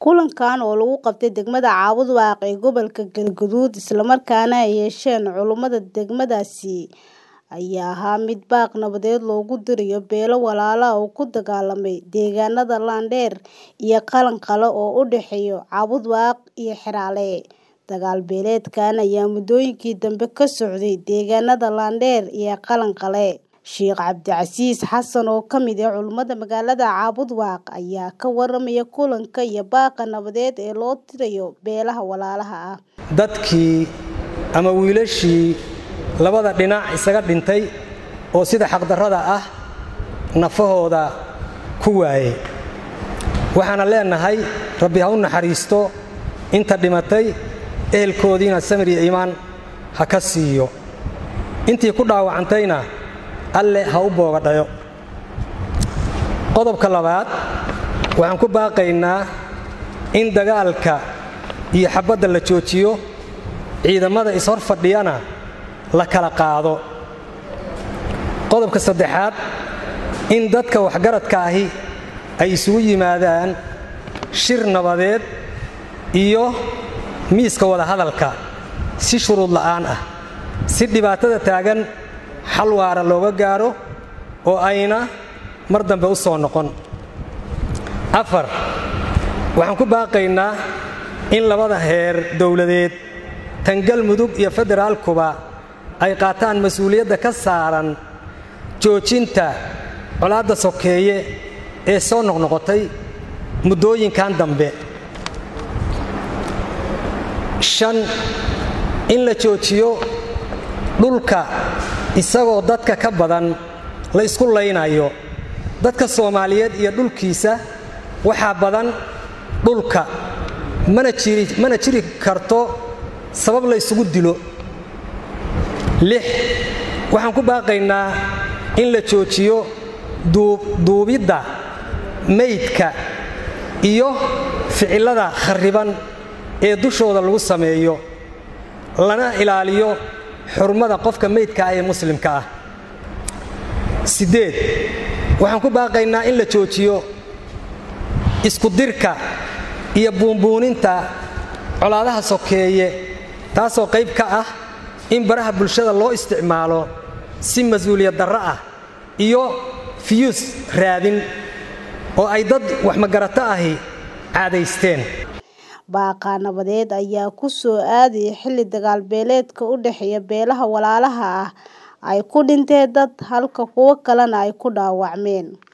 Kulankan oo lagu qabtay degmada Caabud Waaq ee gobolka Galgaduud isla markaana ay yeesheen culummada degmadaasi ayaa ahaa mid baaq nabadeed loogu dirayo beelo walaalo ah oo ku dagaalamay deegaanada Landheer iyo Qalanqale oo u dhexeeya Caabud Waaq iyo Xeraale. Dagaal beeleedkan ayaa muddooyinkii dambe ka socday deegaanada Landheer iyo Qalanqale. Sheekh Cabdicasiis Xasan oo ka mid ah culummada magaalada Caabud Waaq ayaa ka warramaya kulanka iyo baaqa nabadeed ee loo dirayo beelaha walaalaha ah. dadkii ama wiilashii labada dhinac isaga dhintay oo sida xaqdarrada ah nafahooda ku waayey waxaana leenahay rabbi ha u naxariisto inta dhimatay ehelkoodiina samir iyo iimaan ha ka siiyo intii ku dhaawacantayna alle ha u boogadhayo qodobka labaad waxaan ku baaqaynaa in dagaalka iyo xabbadda la joojiyo ciidamada ishor fadhiyana la kala qaado qodobka saddexaad in dadka waxgaradka ahi ay isugu yimaadaan shir nabadeed iyo miiska wadahadalka si shuruud la'aan ah si dhibaatada taagan xal waara looga gaaro oo ayna mar dambe u soo noqon afar waxaan ku baaqaynaa in labada heer dowladeed tan galmudug iyo federaalkuba ay qaataan mas-uuliyadda ka saaran joojinta colaadda sokeeye ee soo noqnoqotay muddooyinkan dambe shan in la joojiyo dhulka isagoo dadka ka badan la ysku laynayo dadka soomaaliyeed iyo dhulkiisa waxaa badan dhulka mana jiri karto sabab la ysugu dilo lix waxaan ku baaqaynaa in la joojiyo duubidda maydka iyo ficillada kharriban ee dushooda lagu sameeyo lana ilaaliyo xurmada qofka maydka ah ee muslimka ah siddeed waxaan ku baaqaynaa in la joojiyo iskudirka iyo buunbuuninta colaadaha sokeeye taasoo qayb ka ah in baraha bulshada loo isticmaalo si mas-uuliyad darro ah iyo fiyuus raadin oo ay dad waxmagarato ahi caadaysteen baaqa nabadeed ayaa ku soo aadaya xilli dagaal beeleedka u dhexeeya beelaha walaalaha ah ay ku dhinteen dad halka kuwo kalena ay ku dhaawacmeen